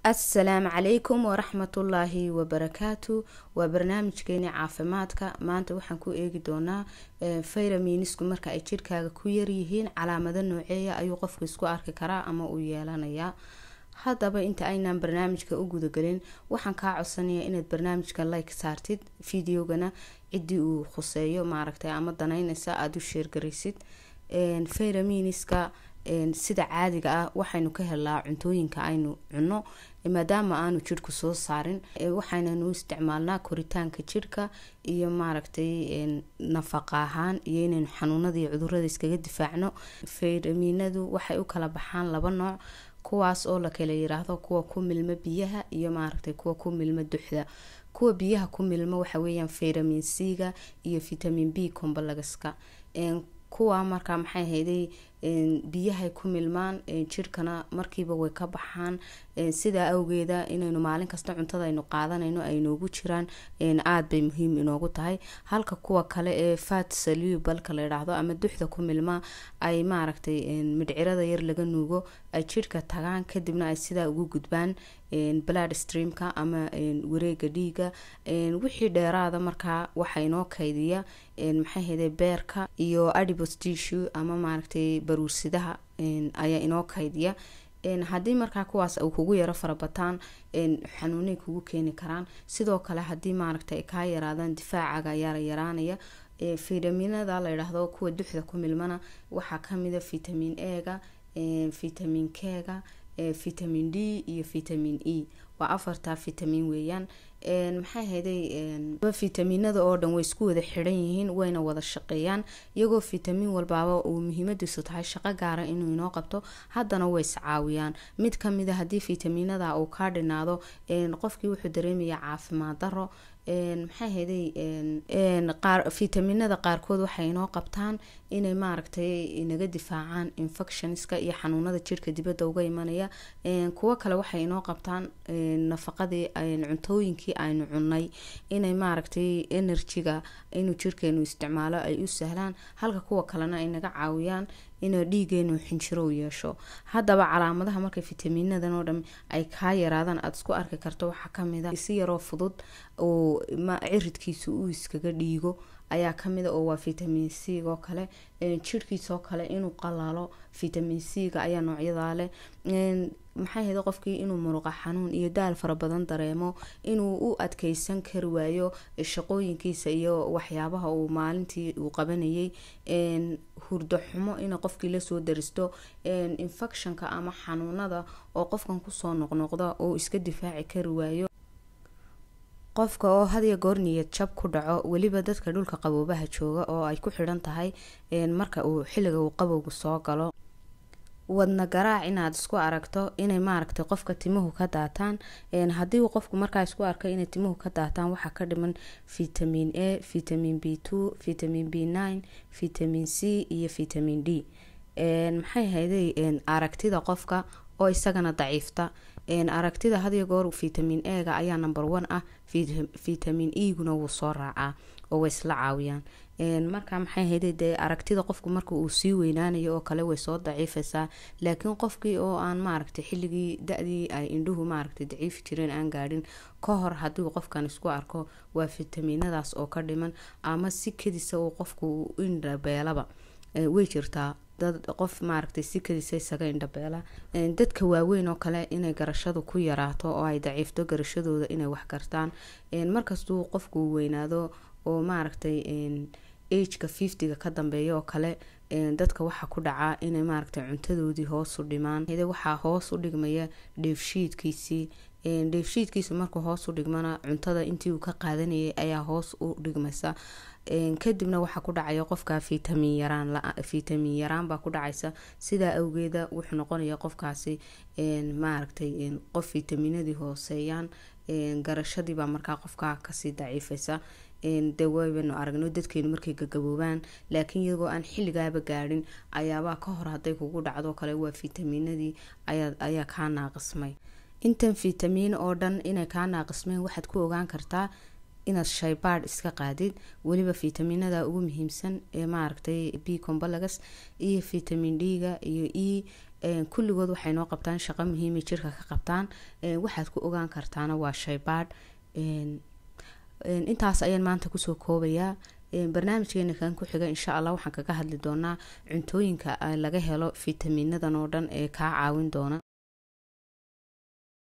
assalaamu calaykum waraxmatullaahi wabarakaatu waa barnaamijkeeni caafimaadka maanta waxaan ku eegi doonaa fayramiinisku marka ay jirhkaaga ku yaryihiin calaamado nooceeya ayuu qofku isku arki karaa ama uu yeelanayaa haddaba inta aynaan barnaamijka u gudagelin waxaan kaa codsanaya inaad barnaamijka like saartid videogana ciddii uu khuseeyo maaragtay ama danaynaysa aada u sheergaraysid fayramiiniska sida caadiga ah waxaynu ka helaa cuntooyinka aynu cunno maadaama aanu jirhku soo saarin waxaynanu isticmaalnaa koritaanka jirhka iyo maaragtay nafaqa ahaan iyo inaynu xanuunada iyo cudurada iskaga difaacno fayraminadu waxay u kala baxaan laba nooc kuwaas oo la kala yiraahdo kuwa ku milmo biyaha iyo maaragtay kuwa ku milmo duxda kuwa biyaha ku milmo waxa weeyaan fayramin c-ga iyo vitamin b combalagaska kuwa markaa maxay hayday biyahay ku milmaan jirhkana markiiba way ka baxaan sidaa awgeeda inaynu maalin kasta cuntada aynu qaadanayno ay noogu jiraan aada bay muhiim inoogu tahay halka kuwa kale ee fat salubalka la yidhaahdo ama duxda ku milmaa ay maaragtay midhcirada yar laga nuugo ay jirhka tagaan kadibna ay sidaa ugu gudbaan blood streamka ama wareega dhiiga wixii dheeraada markaa waxaa inoo kaydiya maxay hayday beerka iyo adibos tissue ama maaragtay baruursidaha ayaa inoo kaydiya haddii markaa kuwaas uu kugu yaro farabataan xanuunay kugu keeni karaan sidoo kale haddii maaragtay kaa yaraadaan difaacaga yaara yaraanaya fitaminada la yidhaahdo kuwa duxda ku milmana waxaa kamida vitamin ega vitamin kega vitamin d iyo vitamin e waa afartaa vitamin weeyaan maxay hayday fitaminada oo dhan way isku wada xiran yihiin wayna wada shaqeeyaan iyagoo vitamin walbaaba uu muhiimadiisu tahay shaqo gaara inuu inoo qabto haddana way iscaawiyaan mid kamida haddii vitaminada uu kaa dhinaado qofkii wuxuu dareemayaa caafimaad daro maxay hayday vitaminada qaarkood waxay inoo qabtaan inay maaragtay inaga difaacaan infectionska iyo xanuunada jirhka dibadda uga imanaya kuwo kale waxay inoo qabtaan nafaqadii cuntooyinkii aynu cunay inay maaragtay enerjiga inuu jirkeenu isticmaalo ay u sahlaan halka kuwa kalena ay naga caawiyaan inuu dhiigeenu xinjiro u yeesho haddaba calaamadaha markay fitaminadan oo dhan ay kaa yaraadaan aada isku arki karto waxaa kamida si yaroo fudud oo ciridkiisa uu iskaga dhiigo ayaa kamida oo waa vitamin c oo kale jirhkiisoo kale inuu qalaalo vitamin c-ga ayaa noocyadaa leh maxay hayda qofkii inuu muruqa xanuun iyo daal fara badan dareemo inuu u adkeysan kari waayo shaqooyinkiisa iyo waxyaabaha uu maalintii uu qabanayay hurdo xumo ina qofkii lasoo daristo infectionka ama xanuunada oo qofkan kusoo noqnoqda oo iska difaaci kari waayo qofka oo hadiya goor niyad jab ku dhaco weliba dadka dhulka qaboobaha jooga oo ay ku xidhan tahay marka uu xilliga uu qabowga soo galo wadna garaac inaad isku aragto inay maaragtay qofka timuhu ka daataan haddii uu qofku markaa isku arkay inay timuhu ka daataan waxaa ka dhiman vitamin a vitamin b two vitamin b nine vitamin c iyo vitamin d maxay hayday aragtida qofka oo isagana daciifta aragtida hadiyo goor vitamin ega ayaa number one ah vitamin eguna wuu soo raacaa oo way isla caawiyaan marka maxay hayday dee aragtida qofku marka uu sii weynaanayo oo kale way soo daciifaysaa laakiin qofkii oo aan maaragtay xilligii da-dii ay indhuhu maaragtay daciifi jireen aan gaadhin ka hor haddii qofkan isku arko waa fitaminadaas oo ka dhiman ama si kadisa uu qofku indhabeelaba way jirtaa dad qof maaragtay si kadisa isaga indhabeela dadka waaweyn oo kale inay garashadu ku yaraato oo ay daciifto garashadooda inay wax gartaan markastuu qofku weynaado oo maaragtay ageka fiftyga ka dambeeya oo kale dadka waxaa ku dhacaa inay maaragtay cuntadoodii hoos u dhimaan waxaa hoos u dhigmaya dheefshiidkiisii dheefshiidkiisa markuu hoos u dhigmana cuntada intii uu ka qaadanayay ayaa hoos u dhigmaysa kadibna waxaa ku dhacaya qofka vitamin yaraan vitamin yaraan baa ku dhacaysa sidaa awgeeda wuxuu noqonaya qofkaasi maaragtay qof vitaminadii hooseeyaan garashadiibaa markaa qofka kasii daciifaysa de waybaynu aragno dadkeenu markay gagaboobaan laakiin iyagoo aan xilligaaba gaadhin ayaabaa ka hor hadday kugu dhacdo kale waa vitaminadii ayaa kaa naaqismay intan vitamin oo dhan inay kaa naaqismeen waxaad ku ogaan kartaa inaad shaybaadh iska qaadid weliba fitaminada ugu muhiimsan ee maaragtay b combalagas iyo vitamin d-ga iyo e kulligood waxay noo qabtaan shaqo muhiimay jirka ka qabtaan waxaad ku ogaan kartaana waa shaybaadh intaas ayaan maanta kusoo koobayaa barnaamijkeena kan ku xiga insha allah waxaan kaga hadli doonaa cuntooyinka laga helo fitamiinadan oo dhan ee kaa caawin doona